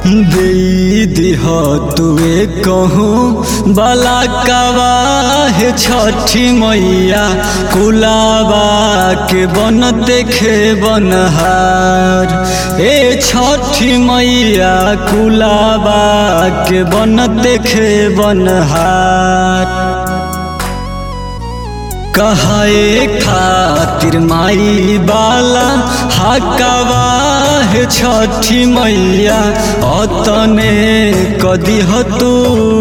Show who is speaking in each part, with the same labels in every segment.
Speaker 1: दे दिह तुए कहूँ बला कवाहे छठी मैया कुलाबा के बन देखे बनहार ए छठी मैया कुलाबा के बन देखे बनहार कहे खातिर माई बाला हकवा है छठी मैया अतने कदिह तू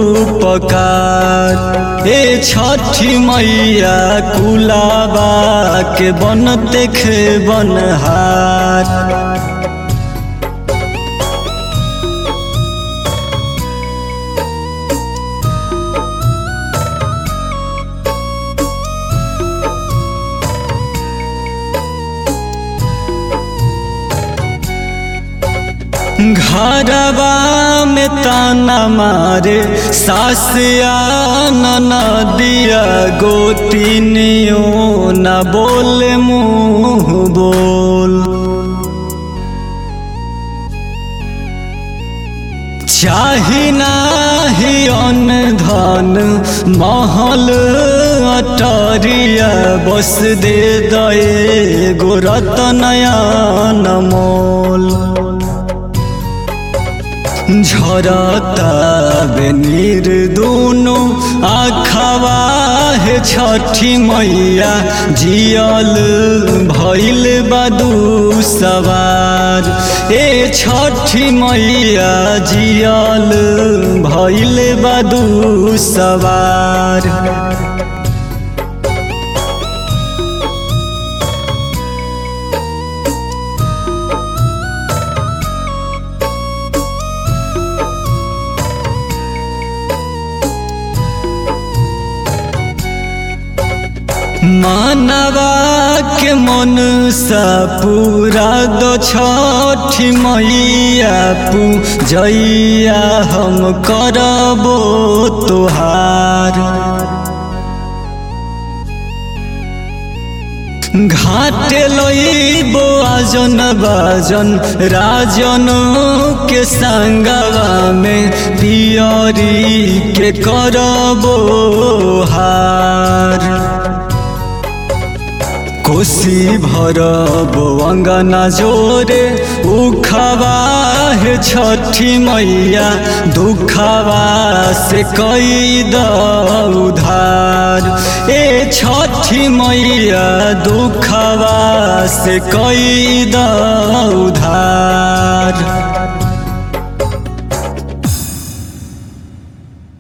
Speaker 1: पकार ए छठी मैया कुलाबा के बन देखे बनहार घरवा में ताना मारे सासिया नदिया गोतिनियो न बोले मुँह बोल चाही नाही अन धन महल अटरिया बस दे दए गोरत नयन मोल झरता बेनीर दुनु आखवा है छठी मैया जियल भैल बदू सवार ए छठी मैया जियल भैल बदू सवार मानवा के मन सा पूरा दो छठी मैया पूजैया हम करबो तोहार घाटे लईबो आजन बाजन राजन के संगवा में पियरी के करबो हार कोसी भरब अंगना जोरे उखवा है छठी मैया दुखवा से कई द उधार ए छठी मैया दुखवा से कई द उधार